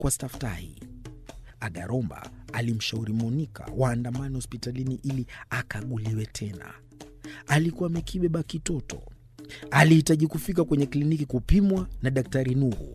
kwa staftahi. Agaromba alimshauri Monika waandamane hospitalini ili akaguliwe tena. Alikuwa amekibeba kitoto, alihitaji kufika kwenye kliniki kupimwa na Daktari Nuhu.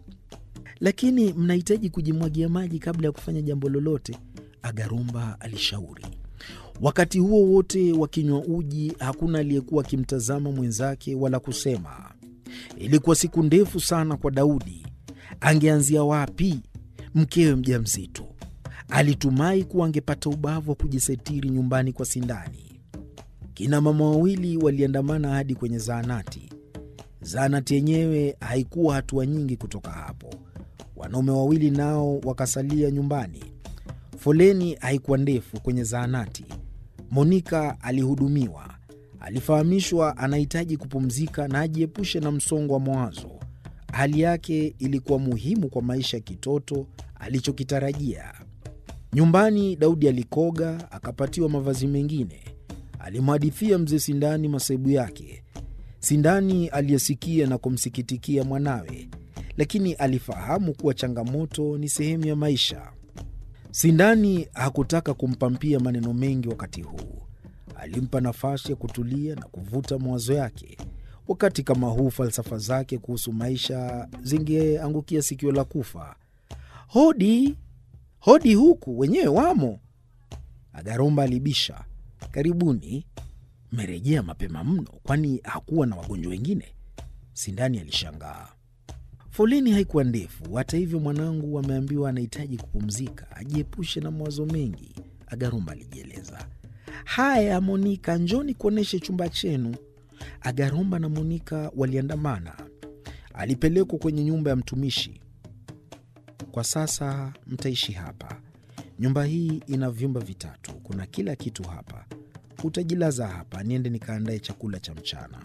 Lakini mnahitaji kujimwagia maji kabla ya kufanya jambo lolote, Agaromba alishauri. Wakati huo wote wakinywa uji, hakuna aliyekuwa akimtazama mwenzake wala kusema. Ilikuwa siku ndefu sana kwa Daudi. Angeanzia wapi? Mkewe mjamzito, alitumai kuwa angepata ubavu wa kujisitiri nyumbani kwa Sindani. Kina mama wawili waliandamana hadi kwenye zahanati. Zahanati yenyewe haikuwa hatua nyingi kutoka hapo. Wanaume wawili nao wakasalia nyumbani. Foleni haikuwa ndefu kwenye zahanati. Monika alihudumiwa. Alifahamishwa anahitaji kupumzika na ajiepushe na msongo wa mawazo. Hali yake ilikuwa muhimu kwa maisha ya kitoto alichokitarajia. Nyumbani Daudi alikoga, akapatiwa mavazi mengine. Alimhadithia mzee Sindani masaibu yake. Sindani aliyesikia na kumsikitikia mwanawe, lakini alifahamu kuwa changamoto ni sehemu ya maisha. Sindani hakutaka kumpampia maneno mengi wakati huu. Alimpa nafasi ya kutulia na kuvuta mawazo yake. Wakati kama huu, falsafa zake kuhusu maisha zingeangukia sikio la kufa. Hodi, hodi, huku wenyewe wamo. Agaromba alibisha. Karibuni. Mmerejea mapema mno, kwani hakuwa na wagonjwa wengine? Sindani alishangaa. Foleni haikuwa ndefu. Hata hivyo, mwanangu ameambiwa anahitaji kupumzika, ajiepushe na mawazo mengi, Agaromba alijieleza. Haya, Monika, njoni kuonyeshe chumba chenu. Agaromba na Monika waliandamana. Alipelekwa kwenye nyumba ya mtumishi. Kwa sasa mtaishi hapa. Nyumba hii ina vyumba vitatu, kuna kila kitu hapa. Utajilaza hapa, niende nikaandae chakula cha mchana.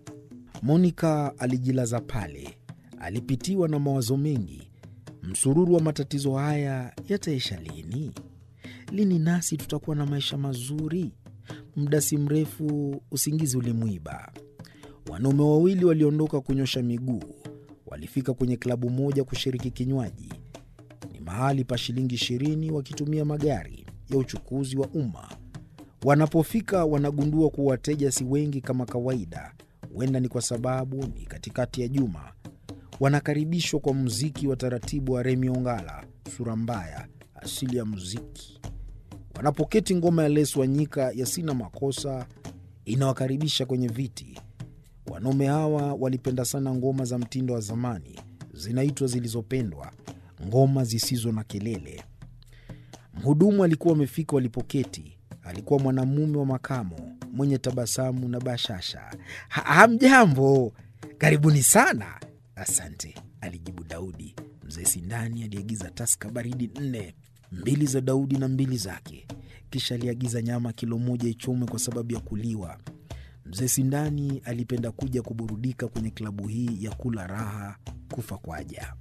Monika alijilaza pale. Alipitiwa na mawazo mengi. Msururu wa matatizo haya yataisha lini? Lini nasi tutakuwa na maisha mazuri? Muda si mrefu usingizi ulimwiba. Wanaume wawili waliondoka kunyosha miguu. Walifika kwenye klabu moja kushiriki kinywaji. Ni mahali pa shilingi ishirini, wakitumia magari ya uchukuzi wa umma. Wanapofika wanagundua kuwa wateja si wengi kama kawaida. Huenda ni kwa sababu ni katikati ya juma. Wanakaribishwa kwa muziki wa taratibu wa Remi Ongala, sura mbaya, asili ya muziki. Wanapoketi, ngoma ya Les Wanyika ya Sina Makosa inawakaribisha kwenye viti. Wanaume hawa walipenda sana ngoma za mtindo wa zamani, zinaitwa zilizopendwa, ngoma zisizo na kelele. Mhudumu alikuwa amefika walipoketi. Alikuwa mwanamume wa makamo mwenye tabasamu na bashasha. Ha, hamjambo, karibuni sana. Asante, alijibu Daudi. Mzee Sindani aliagiza taska baridi nne, mbili za Daudi na mbili zake. Kisha aliagiza nyama kilo moja ichomwe kwa sababu ya kuliwa. Mzee Sindani alipenda kuja kuburudika kwenye klabu hii ya kula raha kufa kwaja.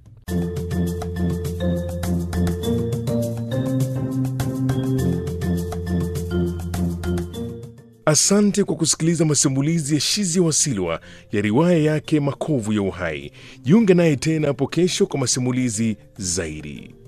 Asante kwa kusikiliza masimulizi ya Shizi Wasilwa ya riwaya yake Makovu ya Uhai. Jiunge naye tena hapo kesho kwa masimulizi zaidi.